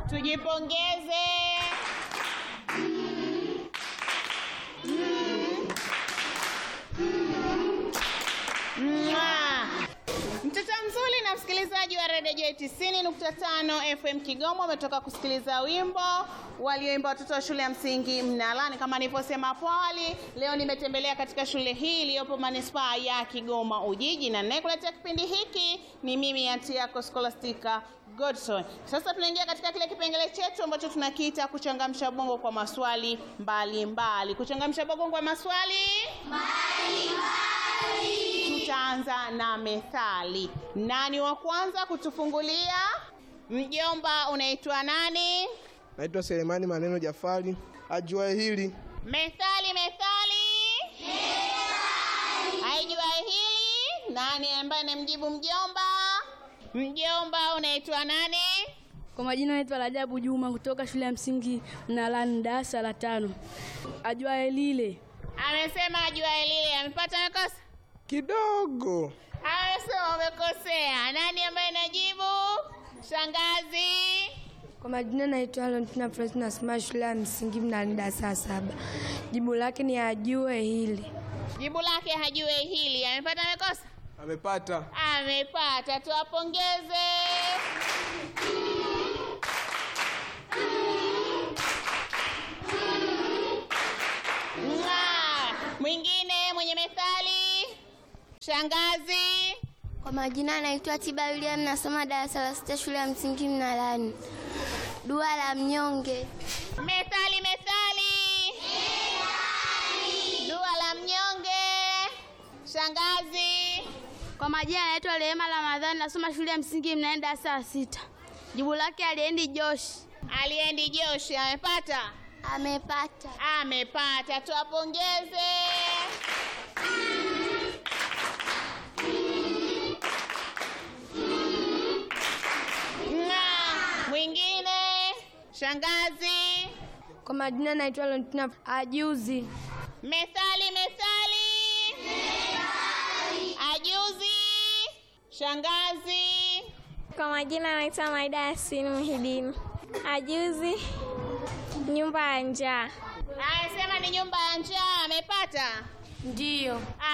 Tujipongeze. Mwah. Mtoto mzuri na msikilizaji wa redio J 90.5 FM Kigoma umetoka kusikiliza wimbo walioimba watoto wa shule ya msingi Mnalani. Kama nilivyosema hapo awali, leo nimetembelea katika shule hii iliyopo manispaa ya Kigoma Ujiji, na ninayekuletea kipindi hiki ni mimi anti yako Scholastica Godson. Sasa tunaingia katika kile kipengele chetu ambacho tunakiita kuchangamsha bongo kwa maswali mbalimbali mbali. Kuchangamsha bongo kwa maswali tutaanza na methali. Nani wa kwanza kutufungulia? Mjomba, unaitwa nani? Naitwa Selemani Maneno Jafari. Ajuae hili Methali, methali, haijua hili. Nani ambaye anamjibu mjomba? Mjomba, unaitwa nani? Kwa majina naitwa Rajabu Juma kutoka shule ya msingi Mnalani darasa la tano. Ajuaye lile Amesema ajua lile. Amepata amekosa? kidogo. Amesema umekosea. Nani ambaye anajibu? Shangazi. Kwa majina naitwa Valentina Florence nasoma shule ya msingi Mnalani darasa la saba. Jibu lake ni ajue hili. Jibu lake hajue hili. Amepata amekosa? Amepata. Amepata, tuwapongeze. Mwah. Mwingine mwenye methali, shangazi. Kwa majina anaitwa Tiba William, nasoma darasa la sita shule ya msingi Mnalani. Dua la mnyonge. Methali, methali, dua la mnyonge. Shangazi. Kwa majina naitwa Rehema Ramadhani nasoma shule ya msingi Mnalani darasa la sita. Jibu lake aliendi Joshi. Aliendi Joshi amepata? Amepata. Amepata, tuwapongeze. Nga, Mwingine shangazi. Kwa majina naitwa Valentina ajuzi. Methali, methali, ajuzi. Shangazi. Kwa majina naitwa Maida Yasini Muhidini. Ajuzi nyumba ya njaa. Anasema ni nyumba ya njaa. Amepata? Ndiyo.